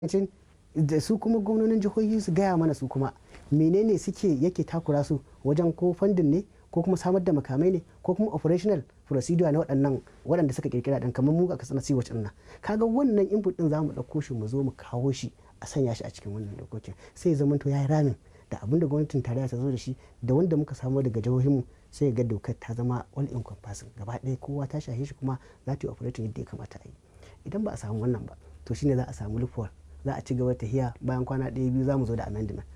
da su kuma gwamnonin jihohi su gaya mana su kuma menene suke yake takura su wajen ko fandin ne ko kuma samar da makamai ne ko kuma operational procedure na waɗannan waɗanda suka kirkira ɗin kamar mu a kasar na siwac ɗin nan kaga wannan input ɗin zamu ɗauko shi mu zo mu kawo shi a sanya shi a cikin wannan dokokin sai zama to yayi ramin da abin da gwamnatin tarayya ta zo da shi da wanda muka samu daga jihohinmu sai ga dokar ta zama all encompassing gaba ɗaya kowa ta shahe shi kuma za ta yi operating yadda ya kamata a yi idan ba a samu wannan ba to shine za a samu loophole za a ci gaba tahiya bayan kwana ɗaya biyu za mu zo da amendment